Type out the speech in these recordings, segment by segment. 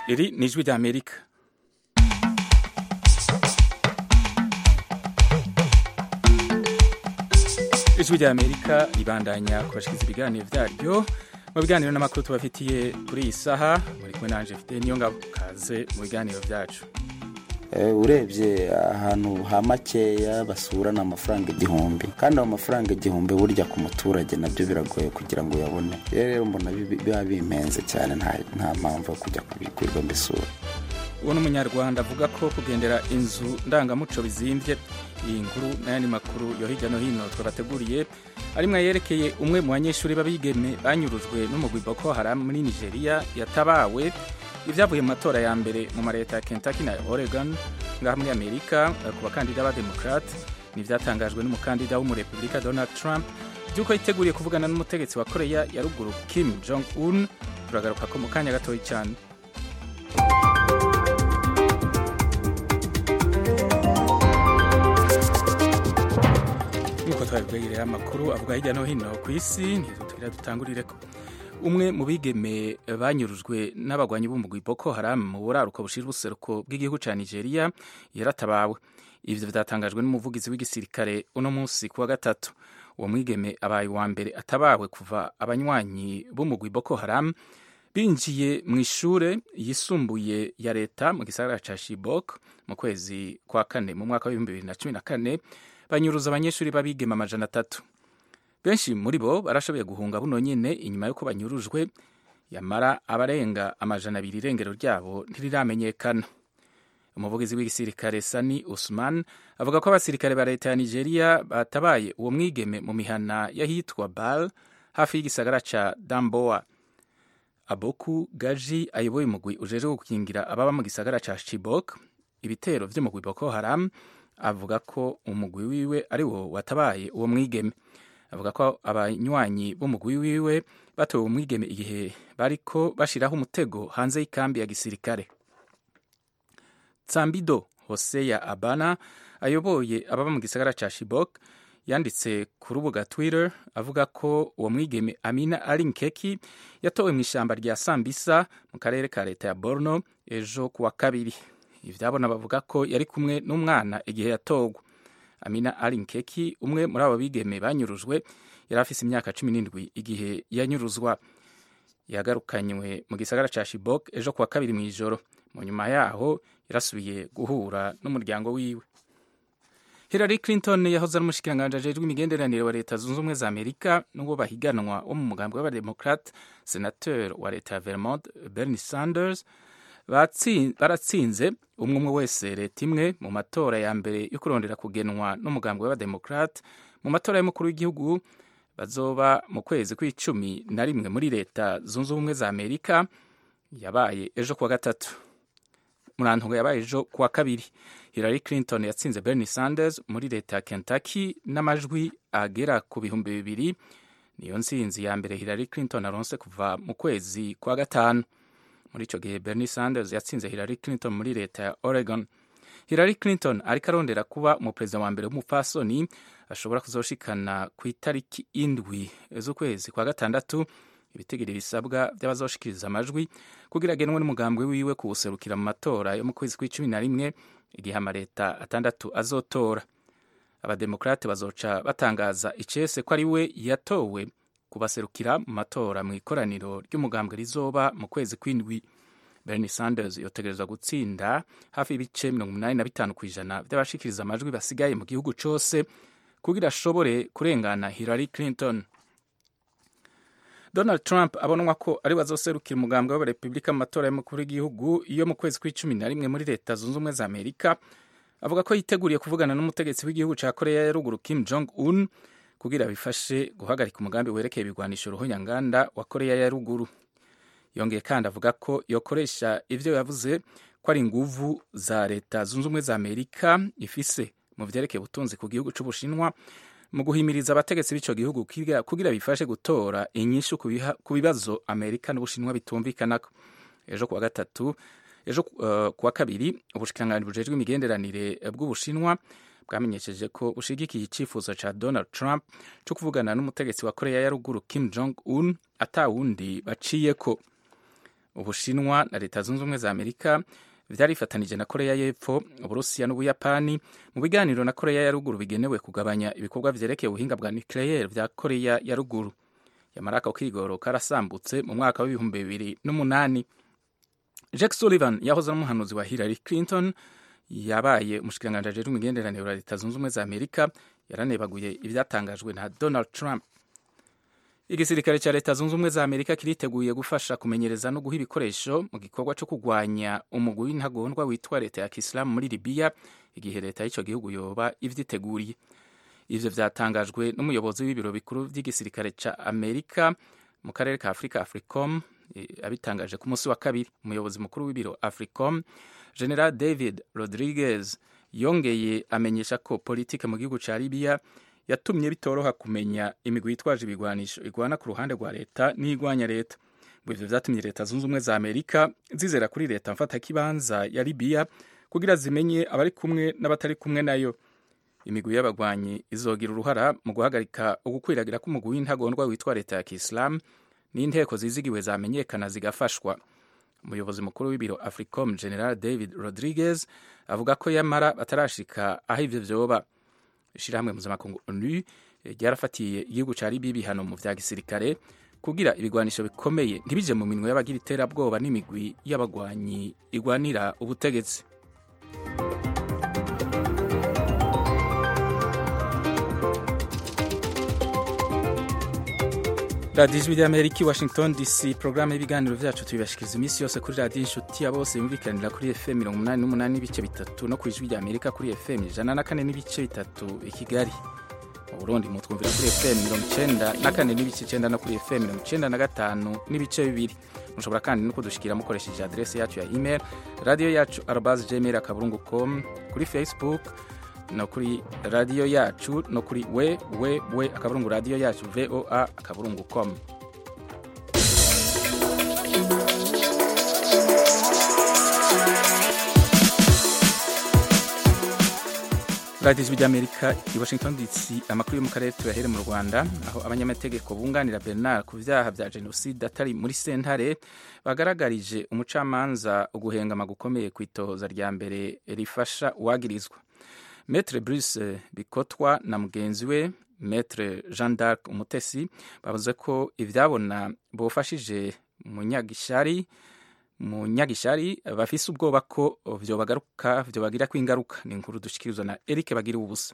iri ni ijwi ry'amerika ijwi ry'amerika ribandanya kubashikiriza ibiganiro vyaryo mu biganiro n'amakuru tubafitiye kuri iyi saha muri kumwe nanje mfite niyo ngabo kaze mu biganiro vyacu urebye ahantu ha makeya basurana amafaranga igihumbi kandi ayo mafaranga igihumbi burya ku muturage nabyo biragoye kugira ngo uyabone rero mbona biba bimenze cyane nta mpamvu yo kujya kubigurirwa mbisura uwo ni umunyarwanda avuga ko kugendera inzu ndangamuco bizimbye iyi nkuru n'ayandi makuru yo hirya no hino twabateguriye arimwe yerekeye umwe mu banyeshuri b'abigeme banyurujwe n'umugwi Boko Haram muri Nigeria yatabawe ibyavuye mu matora ya mbere mu mareta ya Kentucky na Oregon ngaha muri Amerika ku bakandida ba Democrat n'ivyatangajwe n'umukandida w'umurepubulika Donald Trump by'uko yiteguriye kuvugana n'umutegetsi wa Korea ya ruguru Kim Jong Un turagaruka ko mu kanya gatoya cyane nk'uko twabibwegereye amakuru avuga hirya no hino ku isi nizo tugira dutangurire ko umwe mu bigeme banyurujwe n'abagwanyi b'umugwi Boko Haram mu buraruko bushira ubuseruko bw'igihugu ca Nigeria yaratabawe ivyo vyatangajwe n'umuvugizi w'igisirikare uno munsi kuwa gatatu uwo mwigeme abaye wa mbere atabawe kuva abanywanyi b'umugwi Boko Haram binjiye mu ishure yisumbuye ya leta mu gisagara ca Chibok mu kwezi kwa kane mu mwaka w'ibihumbi bibiri na cumi na kane banyuruza abanyeshuri b'abigeme amajana atatu benshi muri bo barashoboye guhunga buno nyene inyuma y'uko banyurujwe yamara abarenga amajana abiri irengero ryabo ntiriramenyekana umuvugizi w'igisirikare sani usman avuga ko abasirikare ba leta ya nigeria batabaye uwo mwigeme mu mihana y'ahitwa bal hafi y'igisagara ca damboa aboku gaji ayoboye umugwi ujejwe gukingira ababa mu gisagara ca chibok ibitero vy'umugwi boko haram avuga ko umugwi wiwe ari wo watabaye uwo mwigeme avuga ko abanywanyi b'umugwi wiwe batowe umwigeme igihe bariko bashiraho umutego hanze y'ikambi ya gisirikare tsambido hoseya abana ayoboye ababa mu gisagara ca shibok yanditse ku rubuga twitter avuga ko uwo mwigeme amina ari nkeki yatowe mu ishamba rya sambisa mu karere ka leta ya borno ejo kuwa kabiri ivyabona bavuga ko yari kumwe n'umwana igihe yatogwa amina ari nkeki umwe muri abo bigeme banyurujwe yari afise imyaka cumi n'indwi igihe yanyuruzwa yagarukanywe mu gisagara ca shibok ejo kuwa kabiri mu ijoro mu nyuma yaho yarasubiye guhura n'umuryango wiwe hillary clinton yahoze ari umushikiranganji ajejwe imigenderanire wa leta zunze ubumwe za amerika n'uwo bahiganwa wo mu mugambi w'abademokrate senateur wa leta ya vermont bernie sanders baratsinze umwe umwe wese leta imwe mu matora ya mbere yo kurondera kugenwa n'umugambi w'abademokrate mu matora y'umukuru w'igihugu bazoba mu kwezi kw'icumi na rimwe muri leta zunze ubumwe za amerika yabaye ejo kuwa gatatu murantungo yabaye ejo kuwa kabiri hillary clinton yatsinze bernie sanders muri leta ya kentucky n'amajwi agera ku bihumbi bibiri niyo nsinzi ya mbere hillary clinton aronse kuva mu kwezi kwa gatanu muri icyo gihe bernie sanders yatsinze hillary clinton muri leta ya oregon hillary clinton ariko arondera kuba umuperezida wa mbere w'umupfasoni ashobora kuzoshikana ku itariki indwi z'ukwezi kwa gatandatu ibitegiro bisabwa by'abazoshikiriza amajwi kugira agenwe n'umugambwe wiwe kuwuserukira mu matora yo mu kwezi kw'icumi na rimwe igihe amaleta atandatu azotora abademokrate bazoca batangaza icese ko ari we yatowe kubaserukira mu matora mu ikoraniro ry'umugambwe rizoba mu kwezi kw'indwi bernie sanders yotegerezwa gutsinda hafi y'ibice mirongo umunani na bitanu ku ijana by'abashikiriza amajwi basigaye mu gihugu cose kugira ashobore kurengana hillary clinton donald trump abonwa ko ari wazoserukira umugambwe w'abarepubulika mu matora y'umukuru w'igihugu iyo mu kwezi kw'icumi na rimwe muri leta zunze ubumwe za amerika avuga ko yiteguriye kuvugana n'umutegetsi w'igihugu ca korea ya ruguru kim jong un kugira bifashe guhagarika umugambi werekeye ibigwanisho ruhonyanganda wa korea ya ruguru yongeye kandi avuga ko yokoresha ivyo yavuze ko ari inguvu za leta zunze ubumwe za amerika ifise mu vyerekeye ubutunzi ku gihugu c'ubushinwa mu guhimiriza abategetsi b'ico gihugu kugira bifashe gutora inyishu ku bibazo amerika n'ubushinwa bitumvikanako ejo kuwa gatatu ejo uh, kuwa kabiri ubushikiranganji bujejwe imigenderanire bw'ubushinwa bwamenyesheje ko bushigikiye icyifuzo ca donald trump cyo kuvugana n'umutegetsi wa korea ya ruguru kim jong un atawundi baciyeko ubushinwa na leta zunze ubumwe za amerika vyarifatanije na koreya y'epfo uburusiya n'ubuyapani mu biganiro na koreya ya ruguru bigenewe kugabanya ibikorwa vyerekeye ubuhinga bwa nucleaire vya koreya ya ruguru yamara ako kigoro karasambutse mu mwaka w'ibihumbi bibiri n'umunani jack sullivan yahoze n'umuhanuzi wa hillary clinton yabaye umushikiranganji ajejwe imigenderanire wa leta zunze ubumwe za amerika yaranebaguye ivyatangajwe na donald trump igisirikare cya leta zunze ubumwe za amerika kiriteguye gufasha kumenyereza no guha ibikoresho mu gikorwa cyo kurwanya umugwi w'intagondwa witwa leta ya kisilamu muri libiya igihe leta y'icyo gihugu yoba ivyiteguriye ivyo vyatangajwe n'umuyobozi w'ibiro bikuru vy'igisirikare ca amerika mu karere ka afurika africom abitangaje ku munsi wa kabiri umuyobozi mukuru w'ibiro africom general david rodriguez yongeye amenyesha ko politike mu gihugu ca libiya yatumye bitoroha kumenya imigwi yitwaje ibigwanisho igwana ku ruhande rwa leta n'igwanya leta ngo ivyo vyatumye leta zunze ubumwe za amerika zizera kuri leta mfatakibanza ya libiya kugira zimenye abari kumwe n'abatari kumwe nayo imigwi y'abagwanyi izogira uruhara mu guhagarika ugukwiragira k'umugwi w'intagondwa witwa leta ya kisilamu n'inteko zizigiwe zamenyekana zigafashwa umuyobozi mukuru w'ibiro africom general david rodriguez avuga ko yamara batarashika aho ivyo vyoba ishirahamwe mpuzamakungu onu ryarafatiye igihugu ca libiya ibihano mu vya gisirikare kugira ibigwanisho bikomeye ntibije mu minwe y'abagira iterabwoba n'imigwi y'abagwanyi igwanira ubutegetsi radiyo ijwi ry'amerika i washington dc porogaramu y'ibiganiro byacu tubibashikiriza iminsi yose kuri radiyo inshuti ya bose yumvikanira kuri fm mirongo umunani n'umunani n'ibice bitatu no ku ijwi ry'amerika kuri fm ijana na kane n'ibice bitatu i kigali mu burundi mutwumvira kuri fm mirongo icenda na kane n'ibice icenda no kuri fm mirongo icenda na gatanu n'ibice bibiri mushobora kandi no kudushikira mukoresheje aderesi yacu ya email radiyo yacu arobas gmail akaburungu com kuri facebook no kuri radiyo yacu no kuri we we we akaburungu radiyo yacu voa akaburungu com radiyo ijwi ry'amerika i washington dc amakuru yo mu karere tuyahere mu rwanda aho abanyamategeko bunganira bernard ku byaha bya jenoside atari muri sentare bagaragarije umucamanza uguhengama gukomeye ku itohoza rya mbere rifasha uwagirizwa metre bruce bikotwa na mugenzi we metre jean d'arc umutesi bavuze ko ibyabona bofashije munyagishari munyagishari bafise ubwoba ko vyobagaruka vyobagirako ingaruka ni inkuru dushikirizwa na Eric bagira ubusa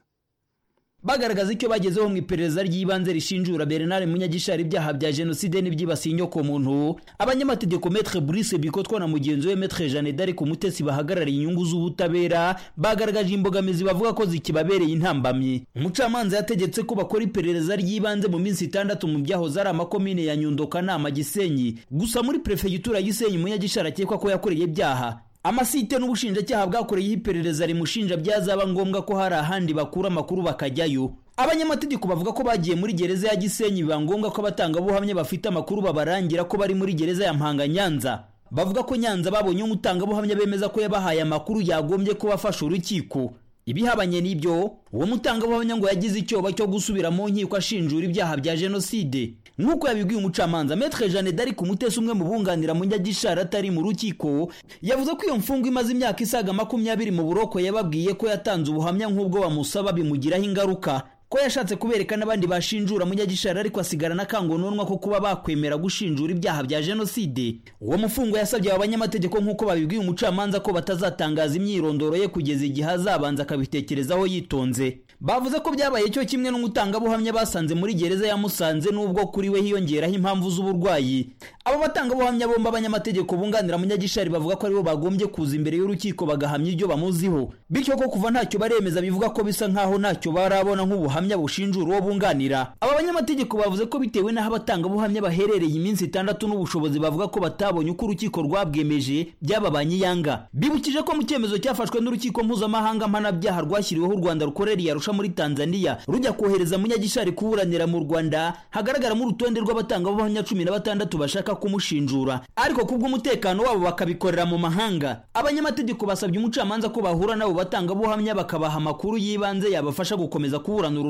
bagaragaza icyo bagezeho mu iperereza ry'ibanze rishinjura Bernard Munyagishari ibyaha bya jenoside n'ibyibasiye inyoko muntu abanyamategeko Maître Brice Bikotwa na mugenzi we Maître Jeanne d'Arc Umutesi bahagarariye inyungu z'ubutabera bagaragaje imbogamizi bavuga ko zikibabereye intambamyi umucamanza yategetse ko bakora iperereza ry'ibanze mu minsi itandatu mu byahoze ari amakomine ya Nyundo Kanama Gisenyi gusa muri prefegitura ya Gisenyi Munyagishari akekwa ko yakoreye ibyaha amasite n'ubushinjacyaha bwakoreyeho iperereza rimushinja byazaba ngombwa ko hari ahandi bakura amakuru bakajyayo abanyamategeko bavuga ko bagiye muri gereza ya gisenyi biba ngombwa ko abatangabuhamya bafite amakuru babarangira ko bari muri gereza ya mpanga nyanza bavuga ko nyanza babonye umutangabuhamya bemeza ko yabahaye amakuru yagombye kuba afasha urukiko ibihabanye n'ibyo uwo mutangabuhamya ngo yagize icyoba cyo gusubira mu nkiko ashinjura ibyaha bya jenoside nk'uko yabibwiye umucamanza metre jeanne d'arc umutesi umwe mu bunganira munyagishari atari mu rukiko yavuze ko iyo mfungwa imaze imyaka isaga makumyabiri mu buroko yababwiye ko yatanze ubuhamya nk'ubwo bamusaba bimugiraho ingaruka ko yashatse kubereka n'abandi bashinjura munyagishari ariko asigarana akangononwa ko kuba bakwemera gushinjura ibyaha bya jenoside uwo mufungwa yasabye aba banyamategeko nk'uko babibwiye umucamanza ko batazatangaza imyirondoro ye kugeza igihe azabanza akabitekerezaho yitonze bavuze ko byabaye cyo kimwe n'umutangabuhamya basanze muri gereza ya Musanze n'ubwo kuri we hiyongeraho impamvu z'uburwayi abo batangabuhamya bombi abanyamategeko bunganira munyagishari bavuga ko aribo bagombye kuza imbere y'urukiko bagahamya ibyo bamuziho bityo ko kuva ntacyo baremeza bivuga ko bisa nk'aho ntacyo barabona nk'ubuhamya bushinjura uwo bunganira aba banyamategeko bavuze ko bitewe n'aho abatangabuhamya baherereye iminsi itandatu n'ubushobozi bavuga ko batabonye uko urukiko rwabwemeje byababanye yanga bibukije ko mu cyemezo cyafashwe n'urukiko mpuzamahanga mpanabyaha rwashyiriweho u rwanda rukorera iyarusha muri tanzania rujya kohereza munyagishari kuburanira mu rwanda hagaragaramo urutonde rw'abatangabuhamya cumi na batandatu bashaka kumushinjura ariko kubw'umutekano wabo bakabikorera mu mahanga abanyamategeko basabye umucamanza ko bahura n'abo batangabuhamya bakabaha amakuru y'ibanze yabafasha gukomeza kuburana uru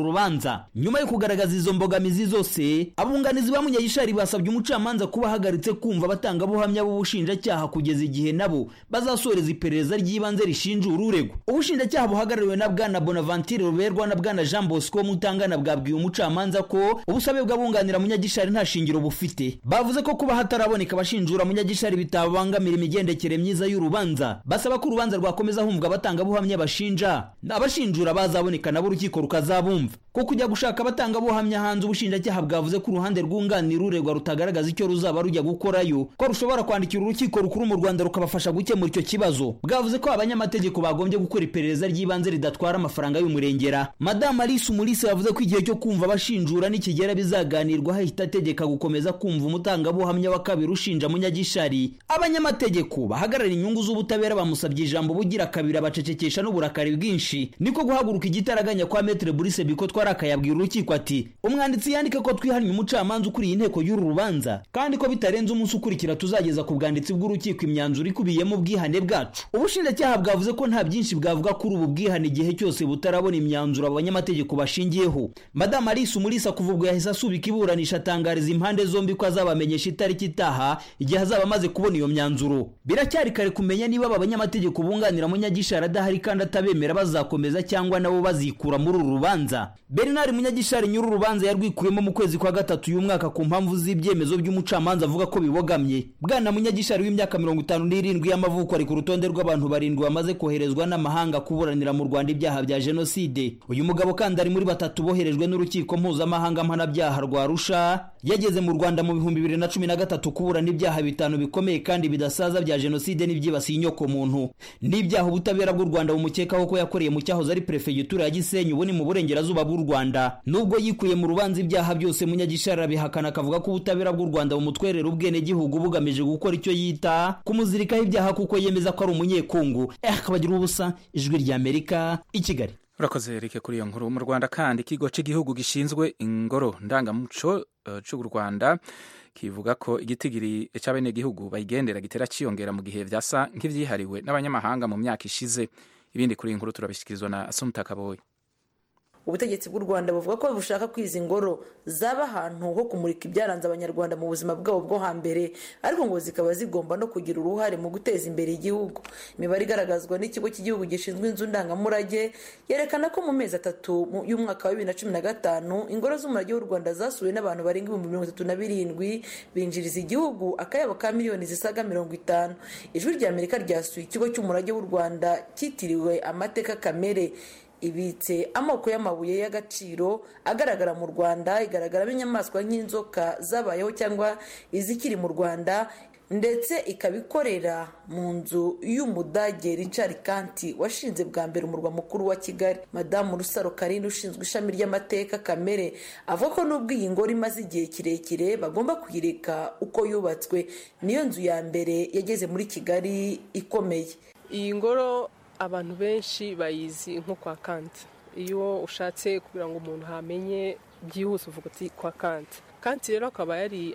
uru rubanza nyuma yo kugaragaza izo mbogamizi zose abunganizi ba munyagishari basabye umucamanza kuba ahagaritse kumva abatangabuhamya b'ubushinjacyaha kugeza igihe nabo bazasoreza iperereza ry'ibanze rishinjura uregwa ubushinjacyaha buhagarariwe na bwana bonaventure ruberwa na bwana jean bosco mutangana bwabwiye umucamanza ko ubusabe bw'abunganira munyagishari nta shingiro bufite bavuze ko kuba hataraboneka abashinjura munyagishari bitabangamira imigendekere myiza y'urubanza basaba ko urubanza rwakomeza humvwa abatangabuhamya bashinja abashinjura bazaboneka nabo urukiko rukazabumva ko kujya gushaka abatangabuhamya hanze ubushinjacyaha bwavuze ko uruhande rwunganira uregwa rutagaragaza icyo ruzaba rujya gukorayo ko rushobora kwandikira urukiko rukuru mu rwanda rukabafasha gukemura icyo kibazo bwavuze ko abanyamategeko bagombye gukora iperereza ry'ibanze ridatwara amafaranga y'umurengera madamu alice umulise yavuze ko igihe cyo kumva abashinjura nikigera bizaganirwa hahita ategeka gukomeza kumva umutangabuhamya wa kabiri ushinja munyagishari abanyamategeko bahagarara inyungu z'ubutabera bamusabye ijambo bugira kabiri abacecekesha n'uburakari bwinshi niko guhaguruka igitaraganya kwa metre burise biko twaraka yabwira urukiko ati umwanditsi yandike ko twihannye umucamanza ukuriye inteko y'uru rubanza kandi ko bitarenze umunsi ukurikira tuzageza ku bwanditsi bw'urukiko imyanzuro ikubiyemo ubwihane bwacu ubushinjacyaha bwavuze ko nta byinshi bwavuga kuri ubu bwihane igihe cyose butarabona imyanzuro abanyamategeko bashingiyeho madamu alice umulisa kuva ubwo yahise asubika iburanisha atangariza impande zombi ko azabamenyesha itariki itaha igihe azaba amaze kubona iyo myanzuro biracyari kare kumenya niba aba banyamategeko bunganira munyagishari adahari kandi atabemera bazakomeza cyangwa nabo bazikura muri uru rubanza bernard munyagishari nyiri urubanza yarwikuyemo mu kwezi kwa gatatu uyu mwaka ku mpamvu z'ibyemezo by'umucamanza avuga ko bibogamye bwana munyagishari w'imyaka mirongo itanu n'irindwi y'amavuko ari ku rutonde rw'abantu barindwi bamaze koherezwa n'amahanga kuburanira mu rwanda ibyaha bya jenoside uyu mugabo kandi ari muri batatu boherejwe n'urukiko mpuzamahanga mpanabyaha rwa rusha yageze mu rwanda mu bihumbi bibiri na cumi na gatatu kuburana ibyaha bitanu bikomeye kandi bidasaza bya jenoside n'ibyibasiye inyoko muntu n'ibyaha ubutabera bw'u rwanda bumukekaho ko yakoreye mu cyahoze ari perefegitura ya gisenyi ubu ni mu burengerazuba bw'u rwanda nubwo yikuye mu rubanza ibyaha byose munyagishari arabihakana akavuga ko ubutabera bw'u rwanda bumutwerera ubwenegihugu bugamije gukora icyo yita kumuzirikaho ibyaha kuko yemeza ko ari umunyekungu eh akabagira ubusa ijwi ry'amerika i kigali urakoze rike kuri iyo nkuru mu rwanda kandi ikigo cy'igihugu gishinzwe ingoro ndangamuco uh, cy'u rwanda kivuga ko igitigiri cy'abenegihugu bayigendera gitera cyiyongera mu gihe vyasa nk'ivyihariwe n'abanyamahanga mu myaka ishize ibindi kuri iyi nkuru turabishyikirizwa na asumta kaboyi ubutegetsi bw'u rwanda buvuga ko bushaka ko izi ngoro zaba ahantu ho kumurika ibyaranze abanyarwanda mu buzima bwabo bwo hambere ariko ngo zikaba zigomba no kugira uruhare mu guteza imbere igihugu imibare igaragazwa n'ikigo cy'igihugu gishinzwe inzu ndangamurage yerekana ko mu mezi atatu y'umwaka wa bibiri na cumi na gatanu ingoro z'umurage w'u rwanda zasuwe n'abantu barenga ibihumbi mirongo itatu na birindwi binjiriza igihugu akayabo ka miliyoni zisaga mirongo itanu ijwi rya amerika ryasuye ikigo cy'umurage w'u rwanda cyitiriwe amateka kamere ibitse amoko y'amabuye y'agaciro agaragara mu rwanda igaragaramo inyamaswa nk'inzoka zabayeho cyangwa izikiri mu rwanda ndetse ikaba ikorera mu nzu y'umudage richard kanti washinze bwa mbere umurwa mukuru wa kigali madamu rusaro karine ushinzwe ishami ry'amateka kamere avuga ko n'ubwo iyi ngoro imaze igihe kirekire bagomba kuyireka uko yubatswe niyo nzu ya mbere yageze muri kigali ikomeye iyi ngoro abantu benshi bayizi nko kwa kanti iyo ushatse kugira ngo umuntu hamenye byihuse uvuga uti kwa kanti kanti rero akaba yari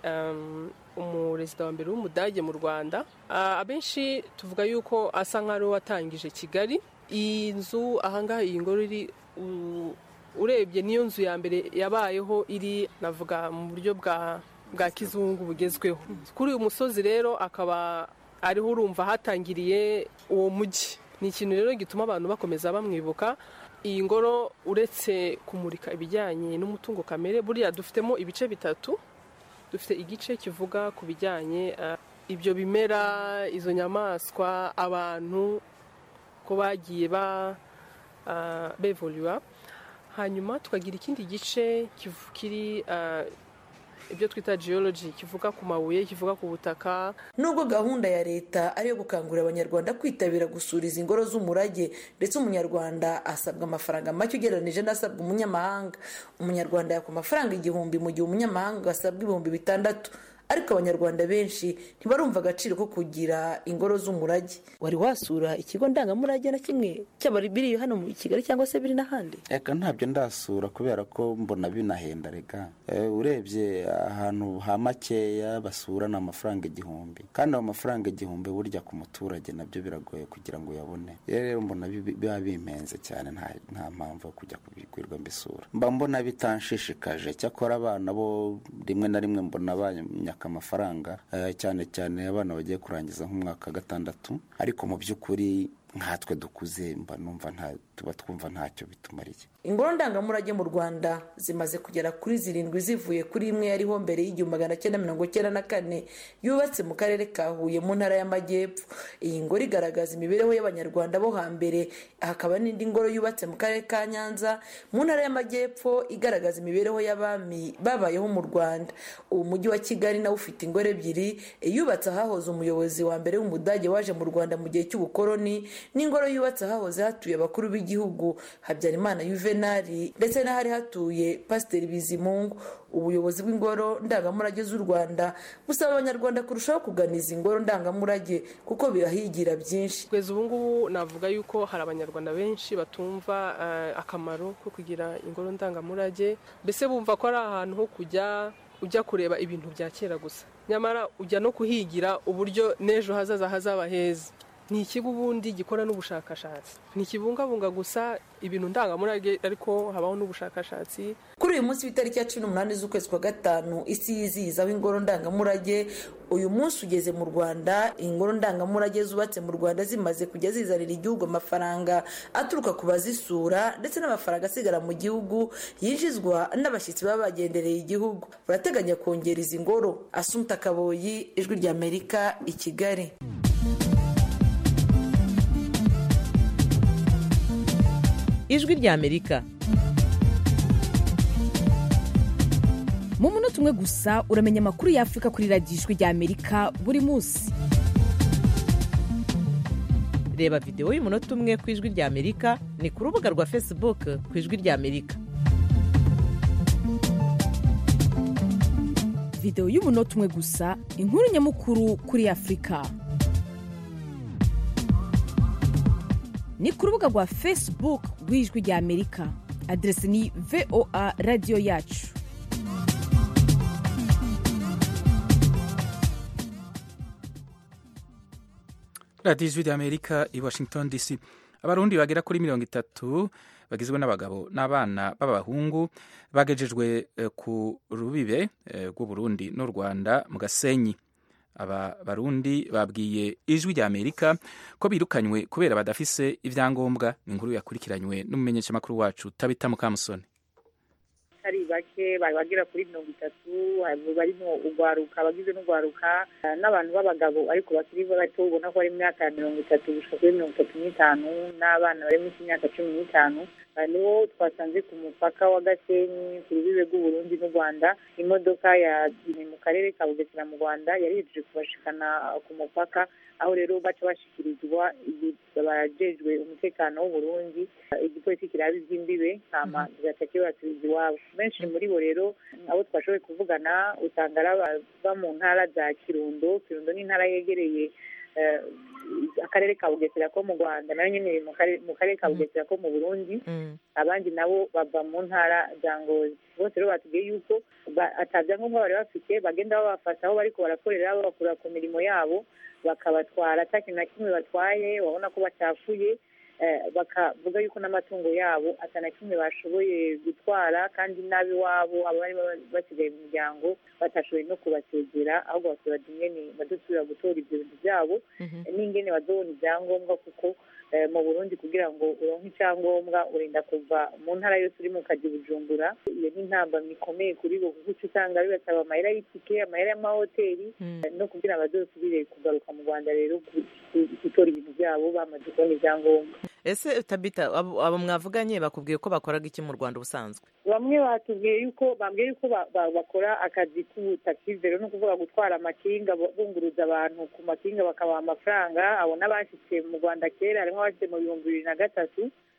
umurezida wa mbere w'umudage mu rwanda abenshi tuvuga yuko asa nk'aho watangije kigali iyi nzu ahangaha iyi ngoro iri urebye niyo nzu ya mbere yabayeho iri navuga mu buryo bwa bwa kizungu bugezweho kuri uyu musozi rero akaba ariho urumva hatangiriye uwo mujyi ni ikintu rero gituma abantu bakomeza bamwibuka iyi ngoro uretse kumurika ibijyanye n'umutungo kamere buriya dufitemo ibice bitatu dufite igice kivuga ku bijyanye ibyo bimera izo nyamaswa abantu ko bagiye bevuriwa hanyuma tukagira ikindi gice kiri ibyo twita geology kivuga ku mabuye kivuga ku butaka nubwo gahunda ya leta ari iyo gukangurira abanyarwanda kwitabira gusura izi ngoro z'umurage ndetse umunyarwanda asabwa amafaranga make ugereranyije n'asabwa umunyamahanga umunyarwanda yakwa amafaranga igihumbi mu gihe umunyamahanga asabwa ibihumbi bitandatu ariko abanyarwanda benshi ntibarumva agaciro ko kugira ingoro z'umurage wari wasura ikigo ndangamurage na kimwe cyaba biri hano mu kigali cyangwa se biri n'ahandi reka ntabyo ndasura kubera ko mbona binahenda reka urebye ahantu ha makeya basura ni amafaranga igihumbi kandi ayo mafaranga igihumbi burya ku muturage nabyo biragoye kugira ngo uyabone rero mbona biba bimenze cyane nta mpamvu yo kujya kubigurwa mbisura mba mbona bitanshishikaje cyakora abana bo rimwe na rimwe mbona banyaka amafaranga cyane cyane abana bagiye kurangiza nk'umwaka gatandatu ariko mu by'ukuri nkatwe dukuze mba numva tuba twumva ntacyo bitumariye ingoro ndangamurage mu rwanda zimaze kugera kuri zirindwi zivuye kuri imwe yariho mbere y'igihumbi magana cyenda mirongo cyenda na kane yubatse mu karere ka huye mu ntara y'amajyepfo iyi ngoro igaragaza imibereho y'abanyarwanda bo hambere hakaba n'indi ngoro yubatse mu karere ka nyanza mu ntara y'amajyepfo igaragaza imibereho y'abami babayeho mu rwanda ubu mujyi wa kigali nawe ufite ingoro ebyiri yubatse ahahoze umuyobozi wa mbere w'umudage waje mu rwanda mu gihe cy'ubukoroni n'ingoro yubatse ahahoze hatuye abakuru b'igihugu habyarimana yuvenali ndetse n'ahari hatuye pasiteri bizimungu ubuyobozi bw'ingoro ndangamurage z'u rwanda busaba abanyarwanda kurushaho kugana izi ngoro ndangamurage kuko birahigira byinshi kugeza ubu ngubu navuga yuko hari abanyarwanda benshi batumva akamaro ko kugira ingoro ndangamurage mbese bumva ko ari ahantu ho kujya ujya kureba ibintu bya kera gusa nyamara ujya no kuhigira uburyo n'ejo hazaza hazaba heza ni ikigo ubundi gikora n'ubushakashatsi ntikibungabunga gusa ibintu ndangamurage ariko habaho n'ubushakashatsi kuri uyu munsi w'itariki ya cumi n'umunani z'ukwezi kwa gatanu isi yizihizaho ingoro ndangamurage uyu munsi ugeze mu rwanda ingoro ndangamurage zubatse mu rwanda zimaze kujya zizanira igihugu amafaranga aturuka ku bazisura ndetse n'amafaranga asigara mu gihugu yinjizwa n'abashyitsi baba bagendereye igihugu barateganya kongera izi ngoro asumta kaboyi ijwi ry'amerika i kigali ijwi ry'amerika mu munota umwe gusa uramenya amakuru y'afurika kuri radiyo ijwi ry'amerika buri munsi reba videwo y'umunota umwe ku ijwi ry'amerika ni ku rubuga rwa facebook ku ijwi ry'amerika videwo y'umunota umwe gusa inkuru nyamukuru kuri afurika ni ku rubuga rwa facebook rw'ijwi ry'amerika aderesi ni voa radiyo yacu radiyo ijwi ry'amerika i washington dc abarundi bagera kuri mirongo itatu bagizwe n'abagabo n'abana b'abahungu bagejejwe ku rubibe rw'uburundi n'u rwanda mu gasenyi aba barundi babwiye ijwi rya amerika ko birukanywe kubera badafise ibyangombwa ni inkuru yakurikiranywe n'umumenyeshamakuru wacu tabita mukamusoni atari bake bari bagera kuri mirongo itatu barimo ugwaruka abagize n'ugwaruka n'abantu b'abagabo ariko bakiri bato ubona ko bari mu myaka ya mirongo itatu gushika kuri mirongo itatu n'itanu n'abana bari munsi y'imyaka cumi n'itanu nibo twasanze ku mupaka wa gasenyi ku rubibe rw'uburundi n'u rwanda imodoka yagiye mu karere ka bugesera mu rwanda yari yejeje kubashikana ku mupaka aho rero baca bashikirizwa abajejwe umutekano w'uburundi igipolisi kiraba iby'imbibe hama kigaca kibasubiza iwabo benshi muri bo rero abo twashoboye kuvugana usanga ari abava mu ntara za kirundo kirundo ni intara yegereye akarere ka bugesera ko mu rwanda nayo nyine mu karere ka bugesera ko mu burundi abandi nabo bava mu ntara za ngozi bose rero batubwiye yuko atabyangombwa bari bafite bagenda babafata aho bariko barakorera babakura ku mirimo yabo bakabatwara ata kintu na kimwe batwaye babona ko bacafuye bakavuga yuko n'amatungo yabo atana kimwe bashoboye gutwara kandi n'ab'iwabo abari basigaye mu muryango batashoboye no kubasegera ahubwo basura ingene badusubira gutora ibyo bintu byabo n'ingene bazobona ibyangombwa kuko mu burundi kugira ngo uronke icyangombwa urinda kuva mu ntara yose uri mu kazi bujumbura iyo ni intambamyi ikomeye kuri bo kuko uca usanga bibasaba amahera y'itike amahera y'amahoteli no kugira ngo bazosubire kugaruka mu rwanda rero gutora ibintu byabo bamaze kubona ibyangombwa ese tabita abo mwavuganye bakubwiye ko bakoraga iki mu rwanda ubusanzwe bamwe batubwiye yuko bambwiye yuko bakora akazi k'ubutakizi rero ni ukuvuga gutwara amakinga bunguruza abantu ku makinga bakabaha amafaranga abo n'abashyitse mu rwanda kera harimo abashyitse mu bihumbi bibiri na gatatu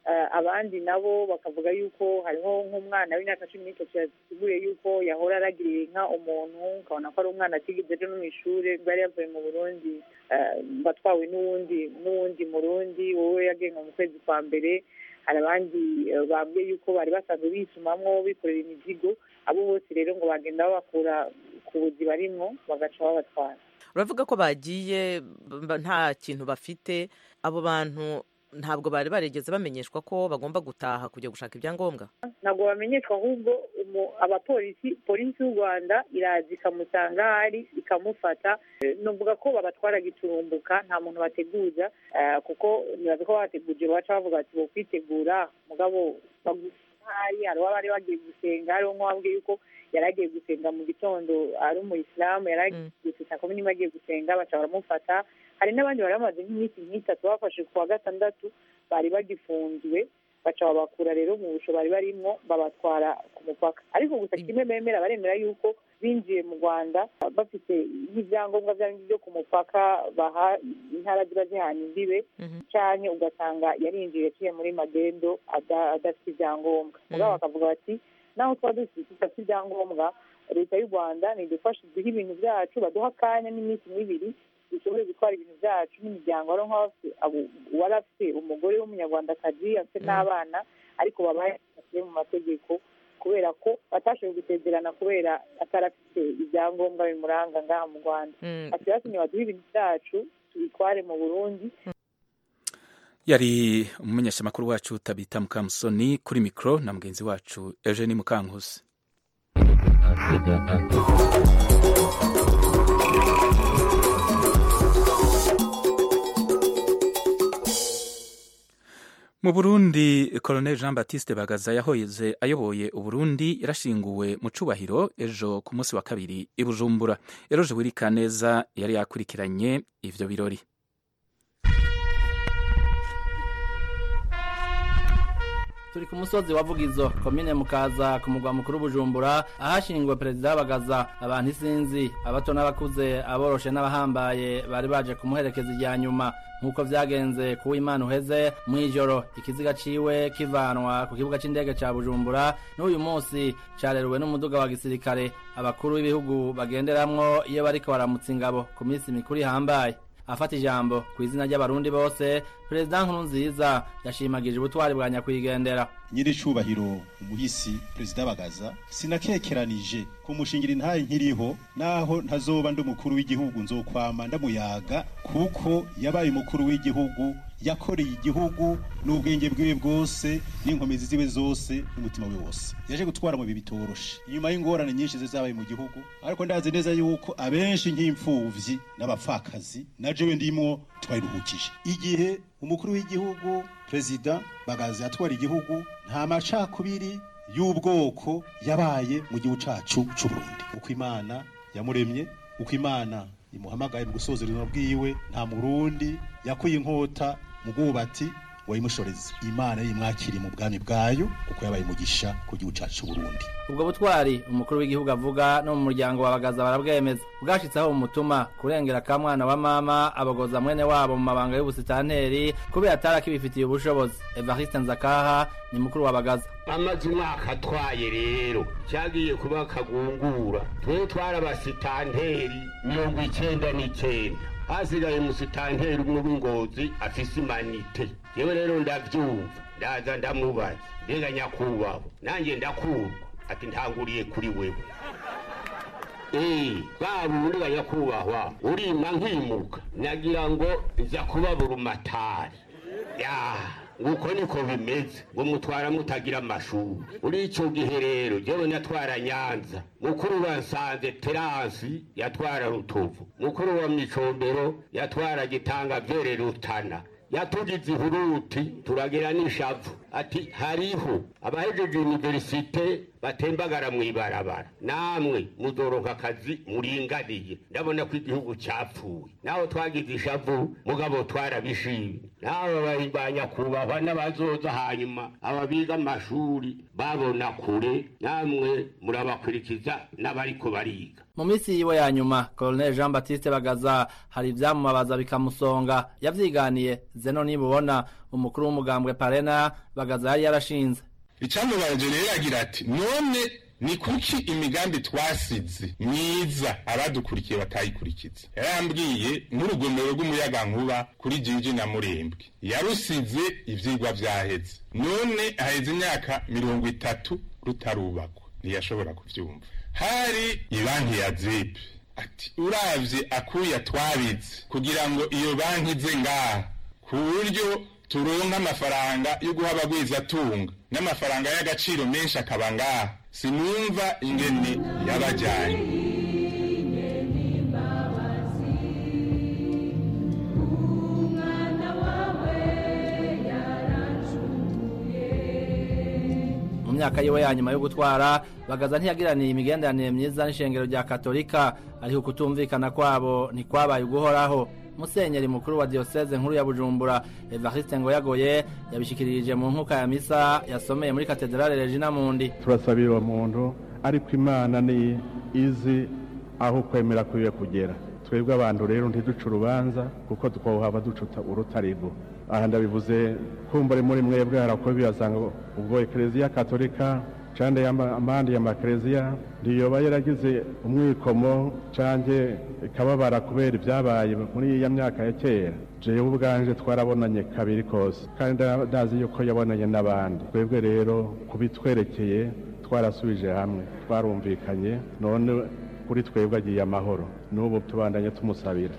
abandi nabo bakavuga yuko hariho nk'umwana w'imyaka cumi n'itatu yasiguriye yuko yahora aragirira inka umuntu ukabona ko ari umwana atigeze ejo no mu ishuri bwari yavuye mu burundi batwawe n'uwundi n'uwundi murundi wowe yagenwe mu kwezi kwa mbere hari abandi bambwiye yuko bari basanzwe bisumamwo bikorera imizigo abo bose rero ngo bagenda babakura ku buzi barimwo bagaca babatwara uravuga ko bagiye nta kintu bafite abo bantu ntabwo bari barigeze bamenyeshwa ko bagomba gutaha kujya gushaka ibyangombwa ntabwo bamenyeshwa ahubwo abapolisi polisi y'u rwanda iraza ikamusanga ahari ikamufata nuvuga ko babatwara giturumbuka nta muntu bateguza kuko nibaza ko bateguje baca bavuga ati bo kwitegura mugabo hari hari uwaba bagiye gusenga hariho nk'uwabwiye yuko yari agiye gusenga mu gitondo ari umuyisilamu yari agiye gusenga kumi n'imwe agiye gusenga baca baramufata hari n'abandi bari bamaze nk'iminsi nk'itatu bafashe ku wa gatandatu bari bagifunzwe baca babakura rero mu busho bari barimwo babatwara ku mupaka ariko gusa kimwe bemera baremera yuko binjiye mu rwanda bafite nk'ibyangombwa byo ku mupaka baha intara ziba zihana imbibe cyane ugasanga yarinjiye yaciye muri magendo adafite ibyangombwa mugabo bakavuga bati naho tuba dufite ibyangombwa leta y'u rwanda nidufashe duhe ibintu byacu baduha akanya n'iminsi n'ibiri dushobore gutwara ibintu byacu n'imiryango wari wari afite umugore w'umunyarwandakazi afite n'abana ariko babaye mu mategeko kubera ko batashoboye gusezerana kubera atari afite ibyangombwa bimuranga ngaha mu rwanda ati batumye baduhe ibintu byacu tubitware mu burundi yari umumenyeshamakuru wacu tabita mukamusoni kuri mikoro na mugenzi wacu eugene mukankusi mu burundi colonel jean baptiste bagaza yahoyeze ayoboye uburundi yarashinguwe mu cubahiro ejo ku munsi wa kabiri i bujumbura eroje wirika neza yari yakurikiranye ivyo birori turi ku musozi wa vugizo komine mukaza ku mugwa mukuru bujumbura ahashingiwe perezida bagaza abantu isinzi abato n'abakuze aboroshe n'abahambaye bari baje kumuherekeza irya nyuma nk'uko vyagenze ku w'imana uheze mw'ijoro ikiziga ciwe kivanwa ku kibuga c'indege ca bujumbura n'uyu munsi careruwe n'umuduga wa gisirikare abakuru b'ibihugu bagenderamwo iyo bariko baramutsa ingabo ku minsi mikuru ihambaye afata ijambo ku izina ry'abarundi bose perezida nkurunziza yashimagije ubutwari bwa nyakwigendera nyiri cubahiro umuhisi perezida bagaza sinakekeranije kumushingira intaye nkiriho naho ntazoba ndi umukuru w'igihugu nzokwama ndamuyaga kuko yabaye umukuru w'igihugu yakoreye igihugu n'ubwenge bwiwe bwose n'inkomezi ziwe zose n'umutima we wose yaje gutwara mu bihe bitoroshe inyuma y'ingorane nyinshi zabaye mu gihugu ariko ndazi neza yuko abenshi nk'imfuvyi n'abapfakazi na jewe ndimwo twayiruhukije igihe umukuru w'igihugu perezida bagaza yatwara igihugu nta macakubiri y'ubwoko yabaye mu gihugu cacu c'uburundi uko imana yamuremye uko imana imuhamagaye mu gusoza uruzima bwiwe nta murundi yakuye inkota mu bwubati wayimushoreza imana yimwakiriye mu bwami bwayo kuko yabaye umugisha ku gihugu cacu Burundi ubwo butwari umukuru w'igihugu avuga no mu muryango wa bagaza barabwemeza bwashitseho umutuma kurengera ka mwana wa mama abogoza mwene wabo mu mabanga y'ubusitanteri kubera atari akibifitiye ubushobozi evariste nzakaha ni mukuru wa bagaza amaze umwaka atwaye rero cyagiye kuba akagungura twe twarabasitanteri mirongo icyenda n'icyenda hasigaye umusitanteri umwe w'ingozi afise imanite yewe rero ndabyumva ndaza ndamubaza mbega nyakubahwa nanjye ndakurwa ati ntanguriye kuri wewe eee bwa bundi ga nyakubahwa urima nkimuka nagira ngo nza kubabura umatari ya nguko niko bimeze ngo mutwara mutagira amashuri muri icyo gihe rero jewe natwara nyanza mukuru wa nsanze teransi yatwara rutovu mukuru wa micombero yatwara gitanga vyere rutana yatugize ihuruti turagira n'ishavu ati hariho abahejeje universite batembagara mw'ibarabara namwe muzoronka akazi muringaniye ndabona ko igihugu cyapfuye naho twagize ishavu mugabo twarabishimye nawe bahimbanya kubahwa n'abazoza hanyuma aba biga amashuri babona kure namwe murabakurikiza n'abariko bariga mu minsi yiwe ya nyuma colonel jean baptiste bagaza hari ivyamumabaza bikamusonga yavyiganiye zeno nibubona umukuru w'umugambwe parena bagaza yari yarashinze icyamubaje rero agira ati none ni kuki imigambi twasize myiza abadukurikiye batayikurikiza yarambwiye nk'urugomero rw'umuyagankuba kuri jinji na murembwe yarusize ivyigwa vyaheze none haheze imyaka mirongo itatu rutarubakwa ntiyashobora kuvyumva hari ibanki ya zepe ati uravye akuya twabitse kugira ngo iyo banki ize ngaha ku buryo turonka amafaranga yo guha abagwizatunga n'amafaranga y'agaciro menshi akaba ngaha sinumva ingene yabajyanye mu myaka yiwe ya nyuma yo gutwara bagaza ntiyagiraniye imigenderanire myiza n'ishengero rya katolika ariko kutumvikana kwabo ntikwabaye uguhoraho musenyeri mukuru wa diyoseze nkuru ya bujumbura evariste ngoyagoye yabishikirije mu nkuka ya misa yasomeye muri katedrale regina mundi turasabira uwo muntu ariko imana ni izi aho ukwemera kwiwe kugera twebwe abantu rero ntiduce urubanza kuko twawuhava ducuta urutarigo aha ndabivuze kumbure muri mwebwe harakuba biyasanga ubwo ekereziya katolika cande amandi ya makereziya ndiyoba yaragize umwikomo canke ikababara kubera ibyabaye muri iya myaka ya kera jewe ubwanje twarabonanye kabiri kose kandi ndazi yuko yabonanye n'abandi twebwe rero kubitwerekeye twarasubije hamwe twarumvikanye none kuri twebwe agiye amahoro n'ubu tubandanye tumusabira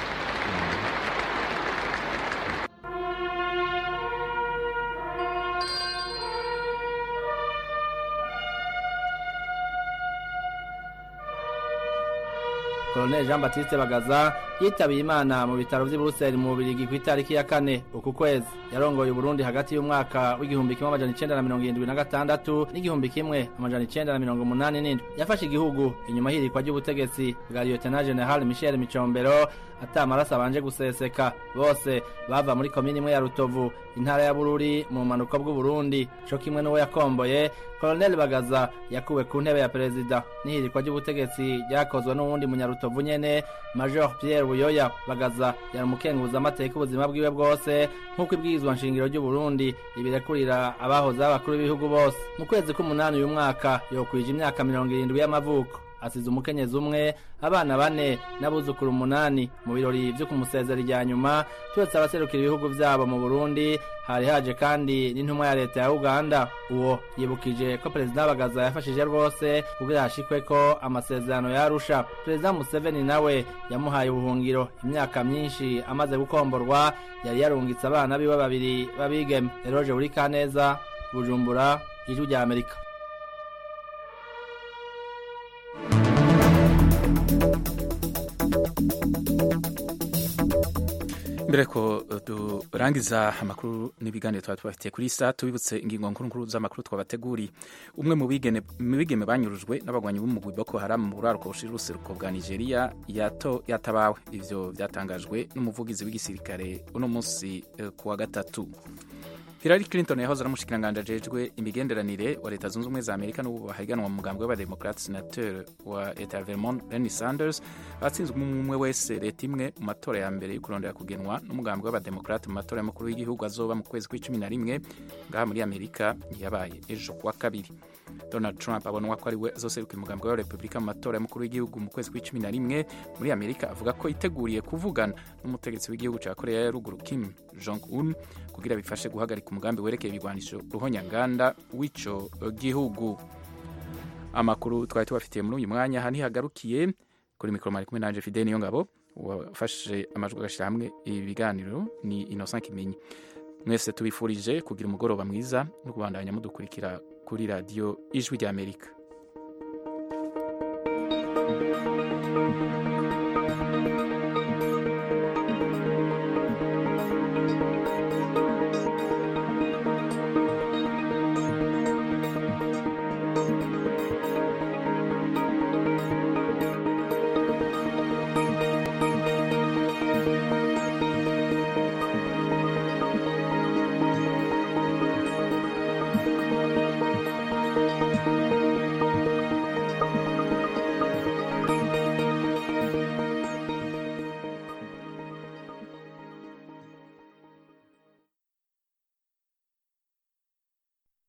Colonel Jean Baptiste Bagaza yitabiye Imana mu bitaro vy'i Buruseli mu Bubirigi ku itariki ya kane uku kwezi yarongoye Burundi hagati y'umwaka w'igihumbi kimwe amajana icenda na mirongo irindwi na gatandatu n'igihumbi kimwe amajana icenda na mirongo umunani n'indwi yafashe igihugu inyuma y'ihirikwa ry'ubutegetsi bwa Lieutenant General Michel Micombero ata amaraso abanje guseseka bose bava muri komini imwe ya Rutovu intara ya Bururi mu manuko bw'u Burundi co kimwe n'uwo yakomboye Colonel Bagaza yakuwe ku ntebe ya perezida n'ihirikwa ry'ubutegetsi ryakozwe n'uwundi munyarutovu nyene Major Pierre Buyoya Bagaza yari umukenguza amateka ubuzima bwiwe bwose nk'uko ibwirizwa nshingiro ry'u Burundi ibirekurira abahoze abakuru b'ibihugu bose mu kwezi k'umunani uyu mwaka yokwije imyaka mirongo irindwi y'amavuko asize umukenyezi umwe abana bane n'abuzukuru umunani mu birori vyo kumusezera irya nyuma turetse abaserukira ibihugu vyabo mu Burundi hari haje kandi n'intumwa ya leta ya Uganda uwo yibukije ko perezida Bagaza yafashije rwose kugira hashikwe ko amasezerano yarusha perezida Museveni nawe yamuhaye ubuhungiro imyaka myinshi amaze gukomborwa yari yarungitse abana biwe babiri babigeme Eroje Burikaneza Bujumbura ijwi rya Amerika mbere ko durangiza amakuru n'ibiganiro twaba tubafitiye kuri saa tubibutse ingingo nkuru nkuru z'amakuru twabateguriye umwe mu bigeme banyurujwe n'abagwanyi b'umugwi Boko Haram mu buraruko bushira uruseruko bwa Nigeria yato yatabawe ivyo byatangajwe n'umuvugizi w'igisirikare uno munsi ku wa gatatu Hillary Clinton yahoze ari umushikiranganji ajejwe imigenderanire wa leta zunze ubumwe za Amerika n'ubu bahiganwa mu mugambi w'abademokrate senateur wa leta ya Vermont Bernie Sanders batsinzwe umwe wese leta imwe mu matora ya mbere yo kurondera kugenwa n'umugambi w'abademokrate mu matora y'umukuru w'igihugu azoba mu kwezi kw'icumi na rimwe ngaha muri Amerika yabaye ejo kuwa kabiri Donald Trump abonwa ko ari we azoseruka umugambi wa Republika mu matora y'umukuru w'igihugu mu kwezi kw'icumi na rimwe muri Amerika avuga ko yiteguriye kuvugana n'umutegetsi w'igihugu ca Korea ya ruguru Kim Jong Un kugira bifashe guhagarika umugambi werekeye ibigwanisho ruhonyanganda w'ico gihugu amakuru twari tubafitiye muri uyu mwanya aha ntihagarukiye kuri mikoro mari kumwe nanje Fidel Niyongabo wafashe amajwi agashyira hamwe ibi biganiro ni Innocent Kimenyi mwese tubifurije kugira umugoroba mwiza no kubandanya mudukurikira kuri radiyo ijwi ry'Amerika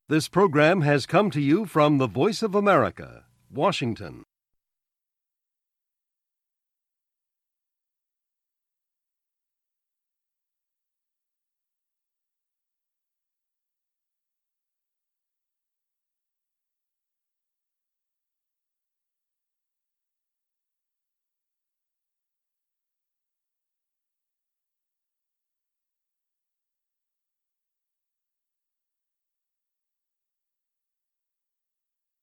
This program has come to you from the Voice of America, Washington.